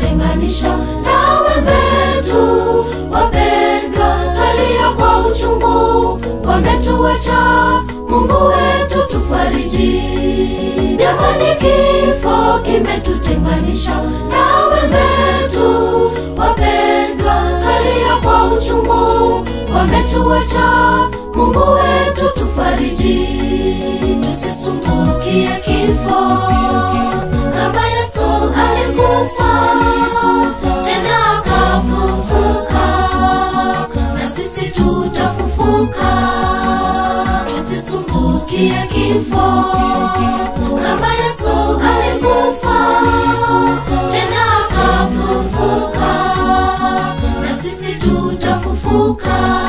kimetutenganisha na wenzetu wapendwa, twalia kwa uchungu, wametuacha Mungu wetu tufariji. Jamani, kifo kimetutenganisha na wenzetu wapendwa, twalia kwa uchungu, wametuacha Mungu wetu tufariji. Tusisumbukie kifo kama Yesu alikufa tena akafufuka, na sisi tutafufuka. Tusisumbukie kifo kama Yesu alikufa tena akafufuka, na sisi tutafufuka.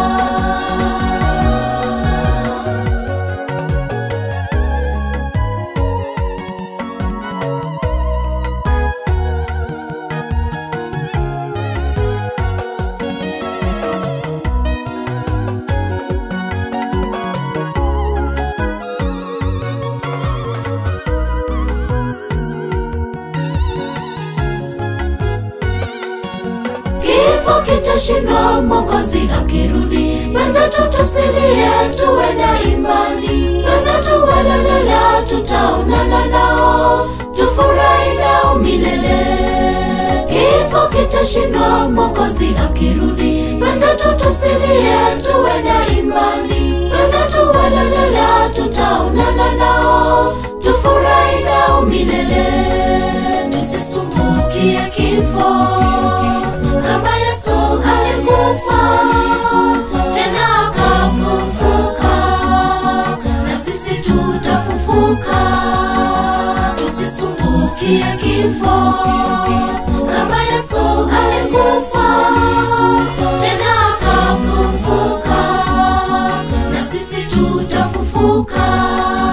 Kifo kitashindwa, Mwokozi akirudi. Wenzetu tusilie, tuwe na imani. Wenzetu walolala, tutaonana nao, tufurahi nao milele. Kifo kitashindwa, Mwokozi akirudi. Wenzetu tusilie, tuwe na imani. Wenzetu walolala, tutaonana nao, tufurahi nao milele. Tusisumbukie kifo kama Yesu alikufa tena akafufuka, na sisi tutafufuka. Tusisumbukie kifo kama Yesu alikufa tena akafufuka, na sisi tutafufuka.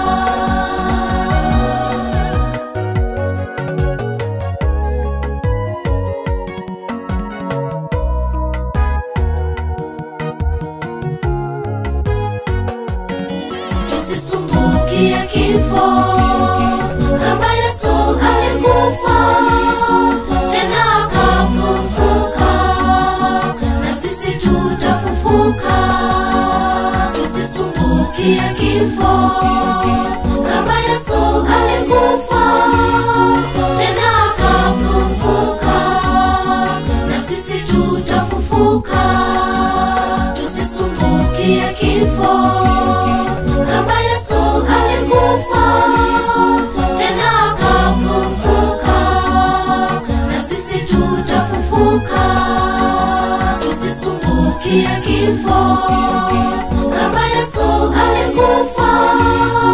Tusisumbukie kifo kama Yesu alikufa tena akafufuka, na sisi tutafufuka. Tusisumbukie kifo kama Yesu alikufa tena akafufuka, na sisi tutafufuka. Tusisumbukie kifo kama Yesu alikufa tena akafufuka, na sisi tutafufuka. Tusisumbukie kifo kama Yesu alikufa